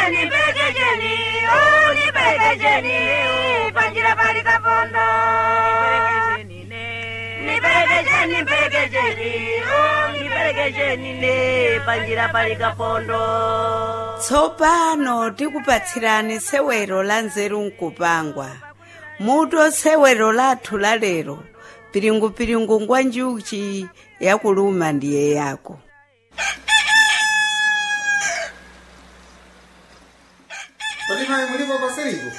nipelekesheni oh, nipelekesheni panjira pali kapondo nipelekesheni nipelekesheni oh, nipelekesheni ne panjira pali kapondo tsopano tikupatsirani sewero la nzeru nkupangwa muto sewero lathu la lero piringupiringu ngwa njuchi yakuluma ndiye yako Kodi mai mulipo pasiripo?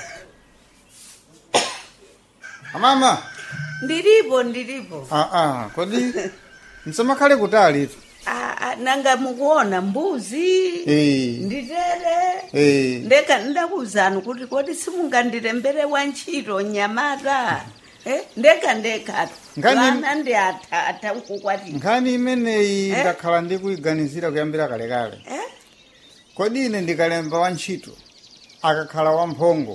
Amama. ndilipo ndilipo Ah ah, kodi msamakhale kutali tu. Ah, ah, nanga mukuona mbuzi Eh. nditere Eh. ndeka ndakuzani kuti kodi simungandirembere wa ntchito nyamata eh? ndeka ndekatu Ngani- vana ndi athatha nkukwatira Nkhani imeneyi Eh? ndakhala ndikuyiganizira kuyambira kalekale. eh? Kodi ine ndikalemba wantchito akakhala wamphongo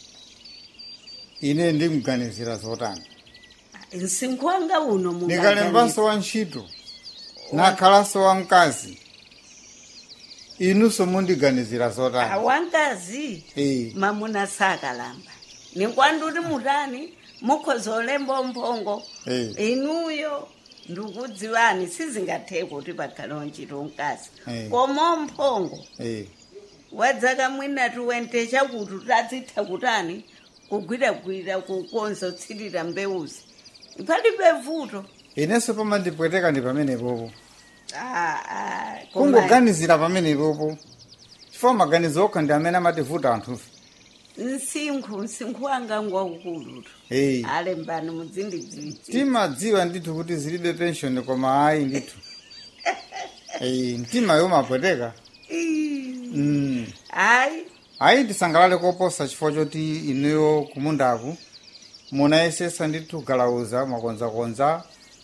ine ndimganizira zotani. msinkhu wanga uno Ndikalembanso wantchito nakhalanso wamkazi inunso mundiganizira zotani. awankazi Eh. mamuna sakalamba nikwanduti mutani mukhozolemba mphongo Eh. inuyo ndikudziwani sizingatheke kuti pakhale wantchito mkazi Eh. koma mphongo Eh. wadzaka mwina tuwente chakuti tadzitha kutani kugwiragwira kukonza kutsirira mbewuzi palibe vuto Inenso pamandipweteka ndi pamenepopo. Ah, ah, koma- kungoganizira pamenepopo chifukwa maganizo okha ndi amene amativuta anthufe msinkhu msinkhu wanga ngwaukulutu Hey. alembani muzindidziwitsi timadziwa ndithu kuti zilibe pension koma ayi ndithu hey, mtima yomapweteka mm. hayi ayi tisangalale koposa chifukwa choti inuyo kumundaku munayesesa ndithu galauza mwakonzakonza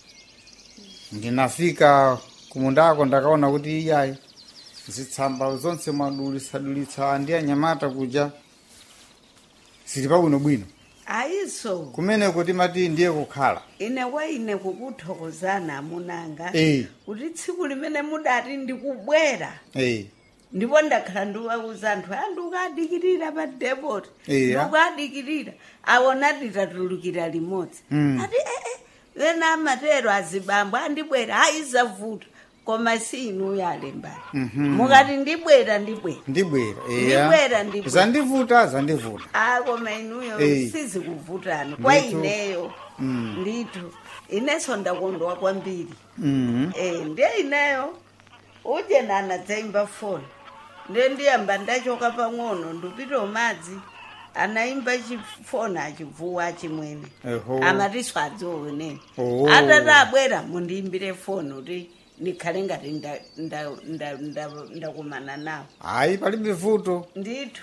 ndinafika kumundako ndakaona kuti iyayi zitsamba zonse mwadulitsadulitsa ndi anyamata kuja zili pabwinobwino ayiso kumene kuti mati ndiye kukhala ine wa ine kukuthokozana amunanga Eh. kuti tsiku limene mudati ndikubwera hey. ndipo ndakhala ndiwauza anthu a ndikadikirira pa depot Iya. ndikadikirira awona titatulukira limodzi Mm. ati ee ena amatero azibambo andibwera ayizavuta koma si inuyo alembani mukati ndibwera ndibwera ndibwera Ndibwera, ndibwera. zandivuta zandivuta a koma inuyo Eh. sizikuvutani kwa Ndithu. ineyo Mm. ndithu inenso ndakondwa kwambiri mm. Eh, ndiye ineyo uje nana dzaimba foni ndiye ndiyamba ndachoka pang'ono ndupita madzi anaimba chifoni achibvuwa achimwene Eho. amatiso adzioneni Oh. atati abwera mundiimbire foni kuti ndikhale ngati ndakumana nda, nda, nda, ndakumana nawo ayi palibe vuto ndithu